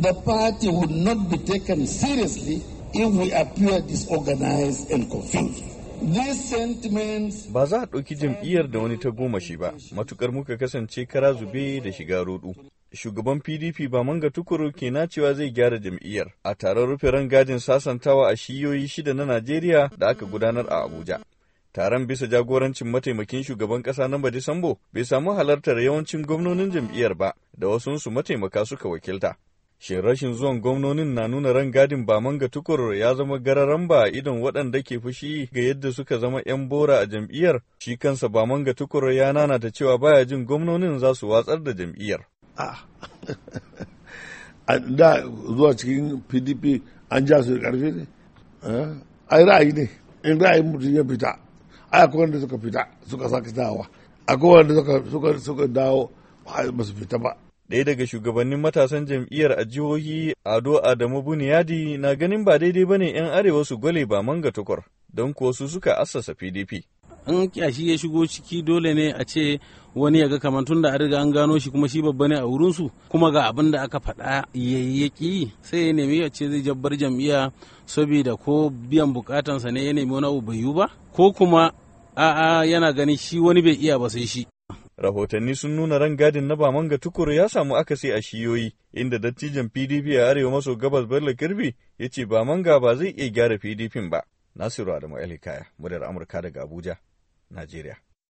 the party would not be taken seriously if we appear disorganized and confused. Ba za a ɗauki jam'iyyar da wani ta goma shi ba, matukar muka kasance kara zube da shiga rudu. Shugaban PDP ba manga tukuru ke cewa zai gyara jam'iyyar a taron rufe rangajin sasantawa a shiyoyi shida na Najeriya da aka gudanar a Abuja. Taron bisa jagorancin mataimakin shugaban ƙasa na Disambo bai samu halartar yawancin gwamnonin jam'iyyar ba da wasunsu mataimaka suka wakilta. Shin rashin zuwan gwamnonin na nuna rangadin ba manga tukur ya zama gararan ba idon waɗanda ke fushi ga yadda suka zama 'yan bora a jam'iyyar? Shi kansa ba manga tukur ya nanata cewa baya jin gwamnonin za su watsar da jam'iyyar. da zuwa cikin PDP an ja su da ƙarfi ne? Ai ra'ayi ne, in ra'ayin mutum ya fita, ai akwai wanda suka fita suka sake dawa, akwai wanda suka dawo ba su fita ba. Ɗaya daga shugabannin matasan jam'iyyar a jihohi Ado Adamu Buniyadi na ganin ba daidai ba ne 'yan arewa su gwale ba manga tukur don kuwa su suka assasa PDP. In kyashi ya shigo ciki dole ne a ce wani ya ga kamar tun da an riga an gano shi kuma shi babba ne a wurinsu kuma ga abin da aka faɗa yayyaki sai ya nemi ya ce zai jabbar jam'iyya saboda ko biyan bukatansa ne ya nemi wani abu bai yiwu ba ko kuma a'a yana ganin shi wani bai iya ba sai shi. rahotanni sun nuna rangadin na Bamanga Tukur ya samu akasi a shiyoyi, inda dattijan PDP a arewa maso gabas Bello Kirbi ya ce Bamanga ba zai iya gyara PDP ba. Nasiru Adamu Elikaya, muryar Amurka daga Abuja, Najeriya.